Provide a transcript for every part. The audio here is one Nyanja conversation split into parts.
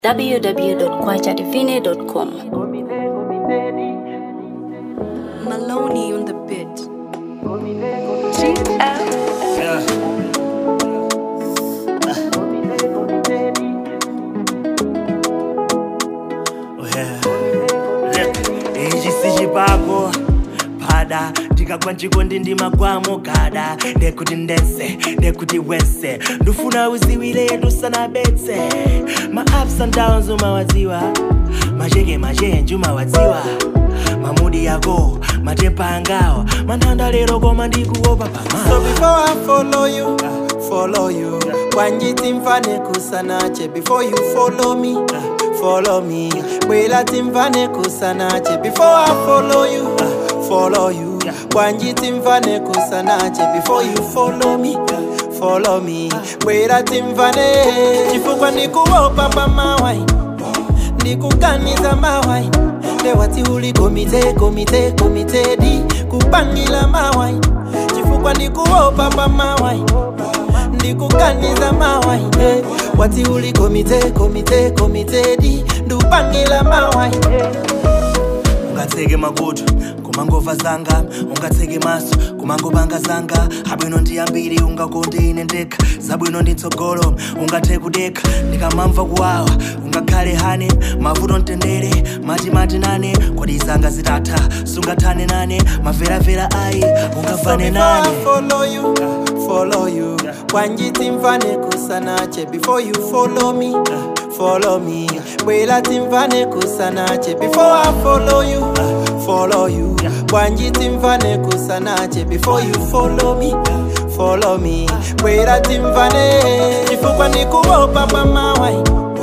www.kwachatifine.com. Maloney on the beat. Yeah. ichi sichipako pada ndikagwa nchikondi ndimakwamo gada ndekuti ndese ndekuti wese ndufuna uziwile tusanabetse ma ups and downs umawadziwa macheke machenji umawadziwa mamudi yako matepa angawa manthanda lero koma ndikuopa pama So before I follow you, follow you. Wanjiti mfane kusanache before you follow me, follow me. Bwela timfane kusanache before I follow you, follow you. Wanjiti mfane kusanache before you follow me, follow me. Bwela timfane chifukwa ndikuopa pa mawai, ndikuganiza mawai. Lewati uli komite komite komite di kupangila mawai chifukwa ndikuopa pa mawai ndikuganiza mawai eh. wati uli komite komite komite di ndupangila mawai ungatseke makutu kumangova zanga ungatseke maso kumangopanga zanga abwino ndi ambiri ungakonde ine ndekha zabwino ndi mtsogolo ungathe kudekha ndikamamva kuwawa ungakhale hane mavuto mtendere matimati nane kodi zanga zitatha sungathane nane maveravera ayi ungafane Before I nane follow you, follow you. Wanjiti mfane kusanache before you follow me, follow me. Bwela timfane kusanache before I follow you, follow you. Wanjiti mfane kusanache before you follow me, follow me. Bwela timfane chifukwa ndikuopa pa mawai,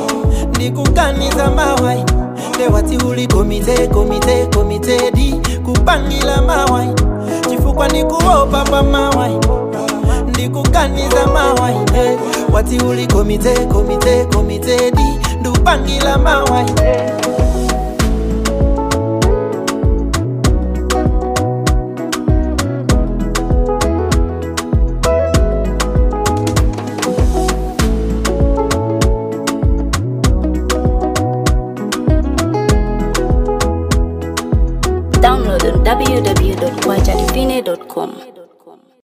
ndikuganiza mawai. Lewati uli komite komite komite di kupangila mawai chifukwa ndikuopa pa mawai ndikuganiza mawai eh. wati uli komite komite komite di ndupangila mawai Download on www.kwachatifine.com.